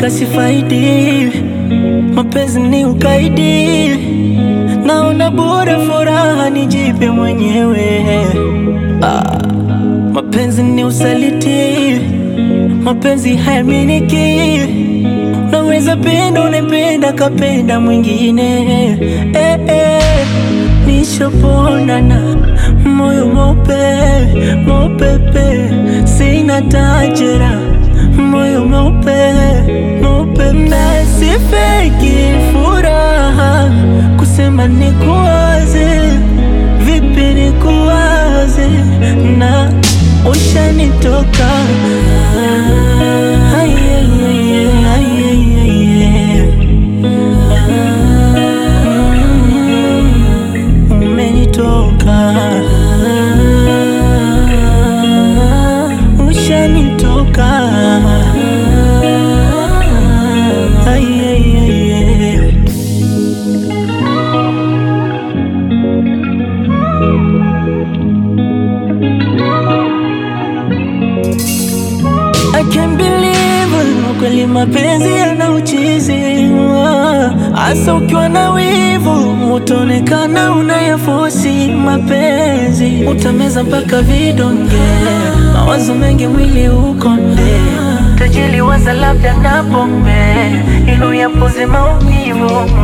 hakika sifaidi, mapenzi ni ukaidi, naona bora furaha nijipe mwenyewe. Ah, mapenzi ni usaliti, mapenzi hayaminiki, naweza penda unapenda kapenda mwingine eh, eh. Nishaponana moyo mope mopepe, sina tajera moyo mope mopepe, sifeki furaha kusema nikuwaze, vipi nikuwaze na ushanitoka Ah, ay, ay, ay, ay, ay, ay, ay. Mm, umenitoka ushanitoka Ay, ay, ay, ay. I can't believe kweli mapenzi yana uchizi hasa ukiwa na wivu utaonekana unayafosi mapenzi utameza mpaka vidonge mawazo mengi mwili ukonde tajili waza labda na pombe ili uyapoze maumivu